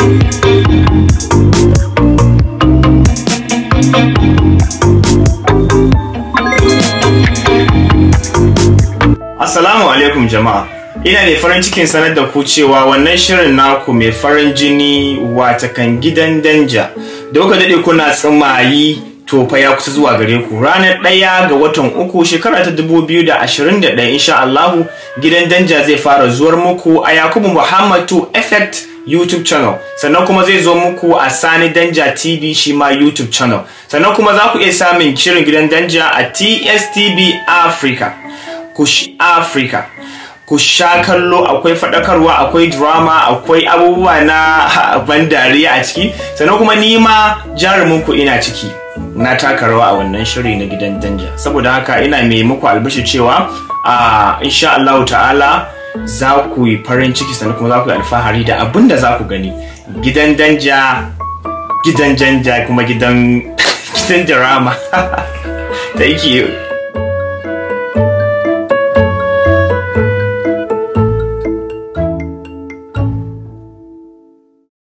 Assalamu alaikum jama'a. Ina ne farin cikin sanar da ku cewa wannan shirin naku mai farin jini watakan gidan danja. Da kuka daɗe kuna tsimayi to fa ya kusa zuwa gare ku ranar ɗaya ga watan uku shekara ta dubu biyu da ashirin da ɗaya insha Allahu gidan danja zai fara zuwar muku a Yakubu Muhammadu Effect YouTube channel sannan kuma zai zo muku a Sani Danja TV shi ma YouTube channel sannan kuma za ku iya samun shirin gidan danja a TSTV Africa kush Africa ku sha kallo akwai faɗakarwa akwai drama akwai abubuwa na ban dariya a ciki sannan kuma ni ma jarumin ku ina ciki na taka rawa a wannan shiri na gidan danja saboda haka ina mai muku albishi cewa a insha Allah ta'ala za ku yi farin ciki sannan kuma za ku yi alfahari da abin da za ku gani gidan danja gidan janja kuma gidan gidan drama thank you